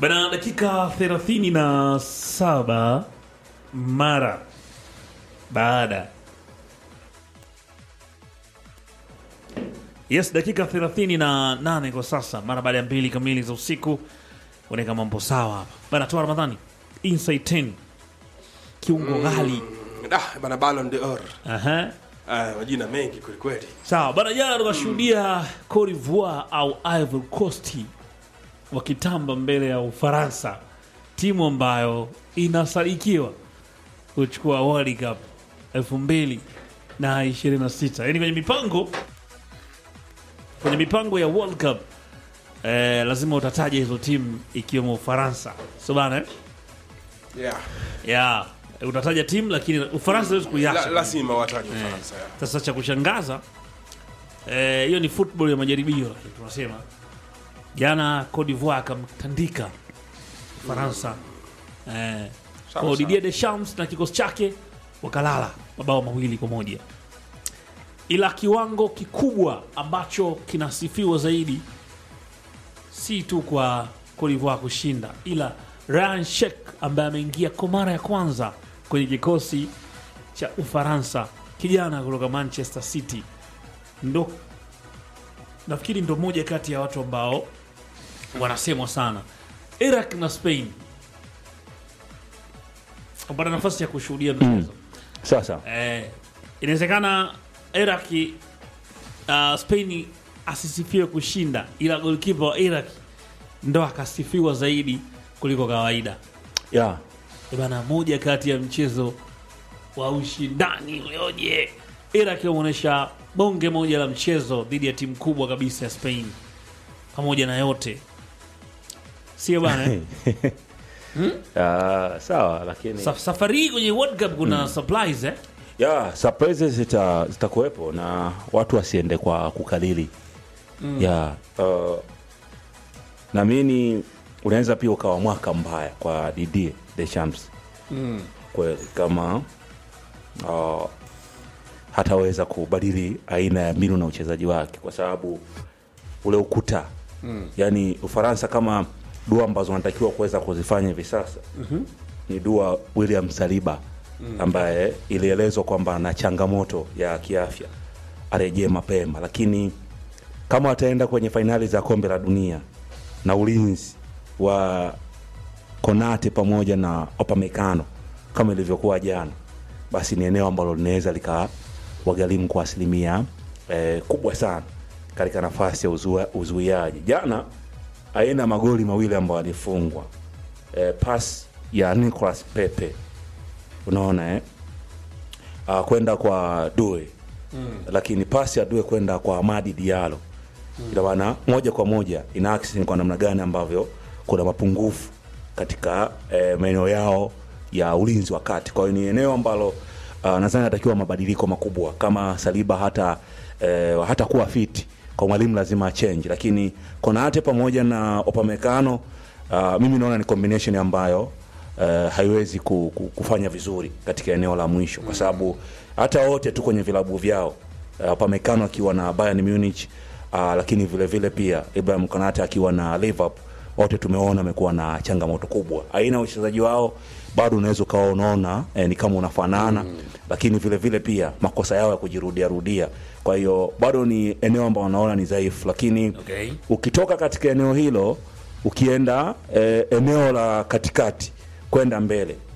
Bana, dakika 37 mara baada yes, dakika 38 kwa sasa, mara baada ya mbili kamili za usiku. Unaweka mambo sawa hapa bana. Toa Ramadhani inside 10 kiungo ghali. Ah, bana Ballon d'Or. Aha. Ah, majina mengi kweli kweli. Sawa bana, jana tukashuhudia Cote d'Ivoire au Ivory Coast wakitamba mbele ya Ufaransa, timu ambayo inasadikiwa kuchukua World Cup elfu mbili na ishirini na sita yaani kwenye mipango kwenye mipango ya World Cup eh, lazima utataja hizo timu ikiwemo Ufaransa, so bana eh? Yeah. yeah. utataja timu lakini Ufaransa hawezi La, kuiacha lazima wataje Ufaransa. yeah. sasa cha kushangaza eh, hiyo ni football ya majaribio, lakini tunasema jana Cote d'Ivoire akamtandika Faransa eh, Sawa, kwa sawa. Didier Deschamps na kikosi chake wakalala mabao mawili kwa moja, ila kiwango kikubwa ambacho kinasifiwa zaidi si tu kwa Cote d'Ivoire kushinda, ila Ryan Sheikh ambaye ameingia kwa mara ya kwanza kwenye kikosi cha Ufaransa, kijana kutoka Manchester City, ndo nafikiri ndo moja kati ya watu ambao wanasemwa sana. Iraq na Spain kupata nafasi ya kushuhudia mchezo Sasa eh, inawezekana Iraq uh, Spain asisifiwe kushinda, ila golkipa wa Iraq ndo akasifiwa zaidi kuliko kawaida. ya Eh Bana, moja kati ya mchezo wa ushindani ulioje, Iraq wameonyesha bonge moja la mchezo dhidi ya timu kubwa kabisa ya Spain. Pamoja na yote, sio bana eh? Ah, sawa, lakini Sa safari hii kwenye World Cup kuna surprise eh? ya surprises zita zitakuwepo na watu wasiende kwa kukalili ya uh, naamini unaweza pia ukawa mwaka mbaya kwa Didier Deschamps kweli kama uh, hataweza kubadili aina ya mbinu na uchezaji wake kwa sababu ule ukuta mm. yani Ufaransa kama dua ambazo wanatakiwa kuweza kuzifanya hivi sasa mm-hmm. ni dua William Saliba mm. ambaye ilielezwa kwamba ana changamoto ya kiafya arejee mapema, lakini kama wataenda kwenye fainali za kombe la dunia na ulinzi wa Konate pamoja na Opamecano kama ilivyokuwa jana, basi ni eneo ambalo linaweza likawagharimu kwa asilimia eh, kubwa sana katika nafasi ya uzua- uzuiaji. Jana aina magoli mawili ambayo alifungwa eh, pas ya Nicolas Pepe unaona eh? uh, kwenda kwa Due mm. lakini pasi ya Due kwenda kwa Amadi Diallo mm. ina maana moja kwa moja ina access ni kwa namna gani ambavyo kuna mapungufu katika eh, maeneo yao ya ulinzi wa kati. Kwa hiyo ni eneo ambalo uh, nadhani natakiwa mabadiliko makubwa kama Saliba hata eh, hata kuwa fiti kwa mwalimu lazima change, lakini Konate pamoja na Opamecano uh, mimi naona ni combination ambayo uh, haiwezi ku, ku, kufanya vizuri katika eneo la mwisho kwa sababu hata wote tu kwenye vilabu vyao uh, Pamekano akiwa na Bayern Munich uh, lakini vile vile pia Ibrahim Konate akiwa na Liverpool wote tumeona amekuwa na changamoto kubwa. Aina ya uchezaji wao bado unaweza ukawa unaona eh, ni kama unafanana mm. lakini vile vile pia makosa yao ya kujirudia rudia. Kwa hiyo bado ni eneo ambalo wanaona ni dhaifu, lakini Okay. ukitoka katika eneo hilo ukienda eh, eneo la katikati kwenda mbele